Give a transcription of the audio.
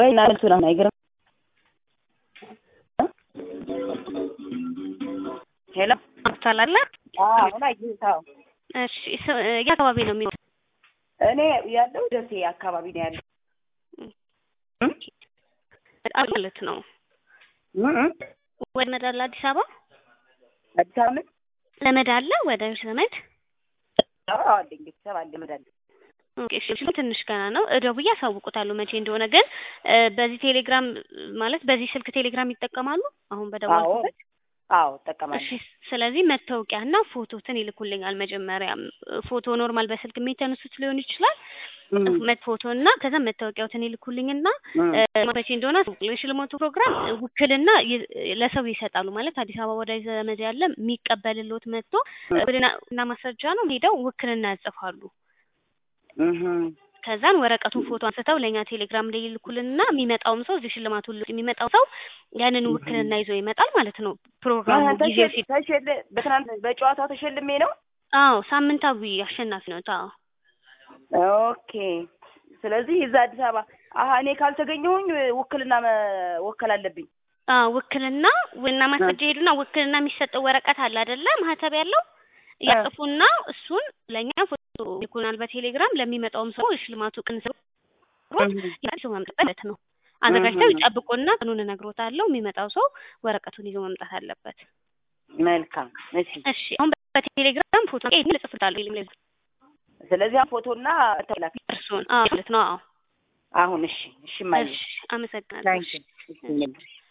ወይ እና መልሱን አሁን አይገርም። ሄሎ አብታላለ አሁን አየሁት። አዎ እሺ ስ- የት አካባቢ ነው የሚኖር? እኔ ያለው ደሴ አካባቢ ነው ያለው። በጣም ማለት ነው እም እም ወደ ዘመድ አለ አዲስ አበባ አዲስ አበባ ምን? ዘመድ አለ ወደ ዘመድ አዎ አለኝ ቤተሰብ አለ መዳለ ኦኬ፣ እሺ እሺ፣ ትንሽ ገና ነው እደውዬ አሳውቁታለሁ መቼ እንደሆነ ግን እ፣ በዚህ ቴሌግራም ማለት በዚህ ስልክ ቴሌግራም ይጠቀማሉ አሁን አዎ በደወልኩበት አዎ እሺ እጠቀማለሁ። ስለዚህ መታወቂያና ፎቶትን ይልኩልኛል መጀመሪያ ፎቶ ኖርማል በስልክ የሚተነሱት ሊሆን ይችላል እም መት ፎቶ እና ከዛ መታወቂያዎትን ይልኩልኝና እም እ፣ መቼ እንደሆነ አሳውቁልኝ። የሽልማቱ ፕሮግራም ውክልና ይ- ለሰው ይሰጣሉ ማለት አዲስ አበባ ወዳጅ ዘመድ ያለ የሚቀበልሎት መጥቶ ውክልና እና ማስረጃ ነው ሄደው ውክልና ያጽፋሉ። እም ከዛን ወረቀቱን ፎቶ አንስተው ለእኛ ቴሌግራም ላይ ይልኩልንና የሚመጣውም ሰው እዚህ ሽልማቱ ል- የሚመጣው ሰው ያንን ውክልና ይዞ ይመጣል ማለት ነው። ፕሮግራሙ ጊዜው ሲ ተሸል በትናንት በጨዋታው ተሸልሜ ነው። አዎ ሳምንታዊ አሸናፊ ነው። አዎ ኦኬ ስለዚህ እዛ አዲስ አበባ አሀ እኔ ካልተገኘሁኝ ውክልና መወከል አለብኝ። አዎ ውክልና እና ማስረጃ ሄዱና ውክልና የሚሰጠው ወረቀት አለ አይደለ? ማህተብ ያለው ያጽፉና እሱን ለእኛ ፎቶ ይልኩናል በቴሌግራም ለሚመጣውም ሰው የሽልማቱ ቀን ሰው ይዞ መምጣት ማለት ነው። አዘጋጅተው ይጠብቁና ቀኑን እነግሮታለሁ። የሚመጣው ሰው ወረቀቱን ይዞ መምጣት አለበት። መልካም እሺ። እሺ አሁን በቴሌግራም ፎቶ ልጽፍታለሁ ስለዚህ አሁን ፎቶና ተላክ እርሱን አዎ ማለት ነው። አዎ አሁን እሺ እሺ ማየ እሺ አመሰግናለሁ። ታንኪ